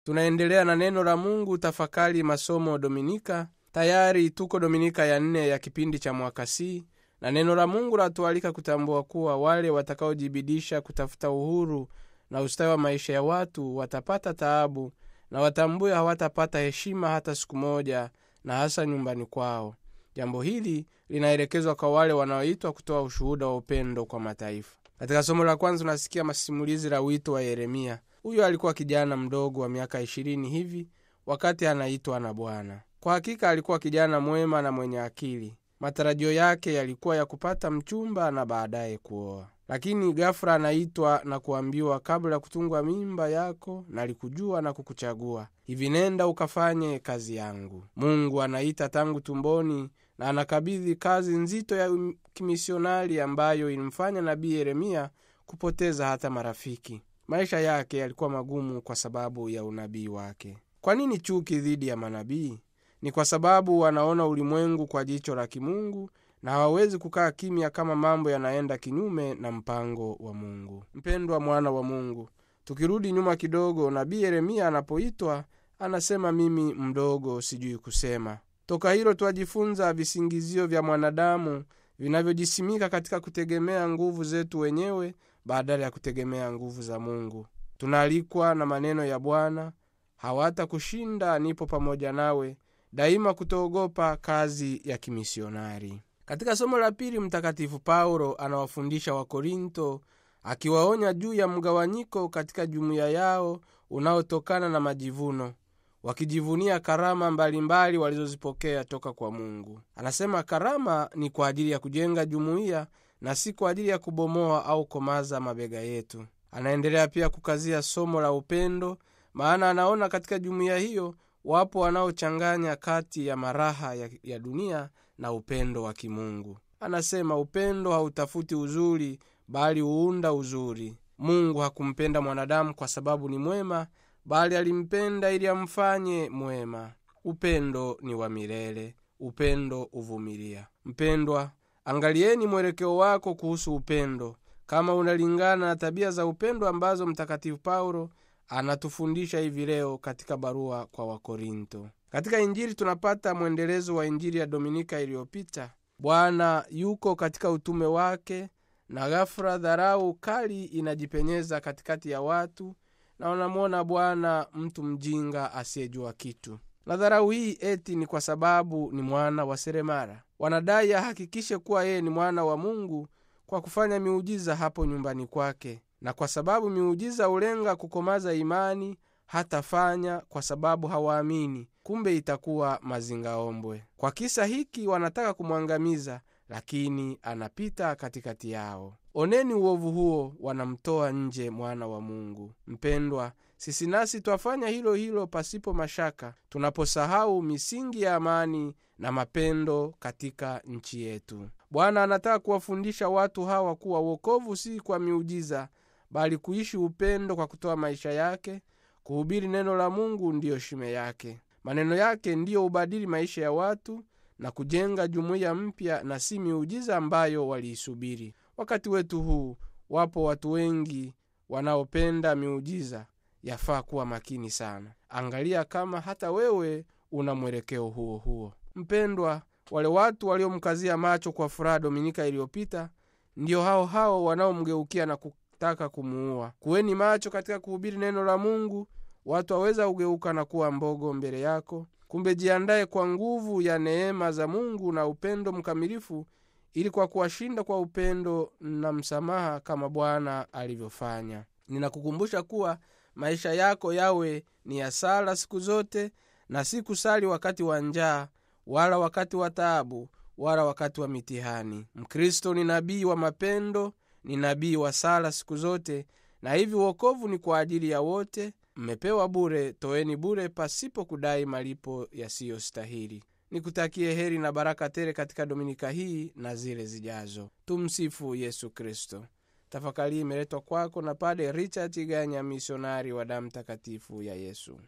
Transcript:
tunaendelea na neno la mungu tafakari masomo dominika tayari tuko dominika ya nne ya kipindi cha mwaka c na neno la mungu latualika kutambua kuwa wale watakaojibidisha kutafuta uhuru na ustawi wa maisha ya watu watapata taabu na watambue hawatapata heshima hata siku moja na hasa nyumbani kwao jambo hili linaelekezwa kwa wale wanaoitwa kutoa ushuhuda wa upendo kwa mataifa katika somo la kwanza tunasikia masimulizi la wito wa yeremia huyo alikuwa kijana mdogo wa miaka ishirini hivi wakati anaitwa na bwana kwa hakika alikuwa kijana mwema na mwenye akili matarajio yake yalikuwa ya kupata mchumba na baadaye kuoa lakini gafula anaitwa na kuambiwa kabla ya kutungwa mimba yako nalikujua na kukuchagua hivi nenda ukafanye kazi yangu mungu anaita tangu tumboni na anakabidhi kazi nzito ya kimisionari ambayo ilimfanya nabii yeremia kupoteza hata marafiki maisha yake yalikuwa magumu kwa sababu ya unabii wake kwa nini chuki dhidi ya manabii ni kwa sababu wanaona ulimwengu kwa jicho la kimungu na hawawezi kukaa kimya kama mambo yanaenda kinyume na mpango wa mungu mpendwa mwana wa mungu tukirudi nyuma kidogo nabii yeremia anapoitwa anasema mimi mdogo sijui kusema toka hilo twajifunza visingizio vya mwanadamu vinavyojisimika katika kutegemea nguvu zetu wenyewe badala ya kutegemea nguvu za mungu tunaalikwa na maneno ya bwana hawata kushinda nipo pamoja nawe daima kutoogopa kazi ya kimisionari katika somo la pili mtakatifu paulo anawafundisha wakorinto akiwaonya juu ya mgawanyiko katika jumuiya yao unaotokana na majivuno wakijivunia karama mbalimbali walizozipokea toka kwa mungu anasema karama ni kwa ajili ya kujenga jumuiya na si kwa ajili ya kubomoa au komaza mabega yetu anaendelea pia kukazia somo la upendo maana anaona katika jumuiya hiyo wapo wanaochanganya kati ya maraha ya, ya dunia na upendo wa kimungu anasema upendo hautafuti uzuri bali huunda uzuri mungu hakumpenda mwanadamu kwa sababu ni mwema bali alimpenda ili amfanye mwema upendo ni wa milele upendo uvumilia mpendwa angalieni mwelekeo wako kuhusu upendo kama unalingana na tabia za upendo ambazo mtakatifu paulo anatufundisha hivi leo katika barua kwa wakorinto katika injili tunapata mwendelezo wa injili ya dominika iliyopita bwana yuko katika utume wake na ghafula dharau kali inajipenyeza katikati ya watu na wanamwona bwana mtu mjinga asiyejua kitu na dharau hii eti ni kwa sababu ni mwana wa seremara wanadai ahakikishe kuwa yeye ni mwana wa mungu kwa kufanya miujiza hapo nyumbani kwake na kwa sababu miujiza hulenga kukomaza imani hatafanya kwa sababu hawaamini kumbe itakuwa mazingaombwe kwa kisa hiki wanataka kumwangamiza lakini anapita katikati yao oneni uovu huo wanamtoa nje mwana wa mungu mpendwa sisi nasi twafanya hilo hilo pasipo mashaka tunaposahau misingi ya amani na mapendo katika nchi yetu bwana anataka kuwafundisha watu hawa kuwa wokovu si kwa miujiza bali kuishi upendo kwa kutoa maisha yake kuhubiri neno la mungu ndiyo shime yake maneno yake ndiyo hubadili maisha ya watu na kujenga jumuiya mpya na si miujiza ambayo waliisubiri wakati wetu huu wapo watu wengi wanaopenda miujiza yafaa kuwa makini sana angalia kama hata wewe una mwelekeo huo huo mpendwa wale watu waliomkazia macho kwa furaha dominika iliyopita ndiyo hao hao wanaomgeukia na kutaka kumuua kuweni macho katika kuhubiri neno la mungu watu waweza kugeuka na kuwa mbogo mbele yako kumbe jiandaye kwa nguvu ya neema za mungu na upendo mkamilifu ili kwa kuwashinda kwa upendo na msamaha kama bwana alivyofanya ninakukumbusha kuwa maisha yako yawe ni ya sala siku zote na si kusali wakati wa njaa wala wakati wa taabu wala wakati wa mitihani mkristo ni nabii wa mapendo ni nabii wa sala siku zote na hivi uokovu ni kwa ajili ya wote mmepewa bure toeni bure pasipo kudai malipo yasiyostahili nikutakie heri na baraka tele katika dominika hii na zile zijazo tumsifu yesu kristo tafakari imeletwa kwako na pade richard ganya misionari wa damu takatifu ya yesu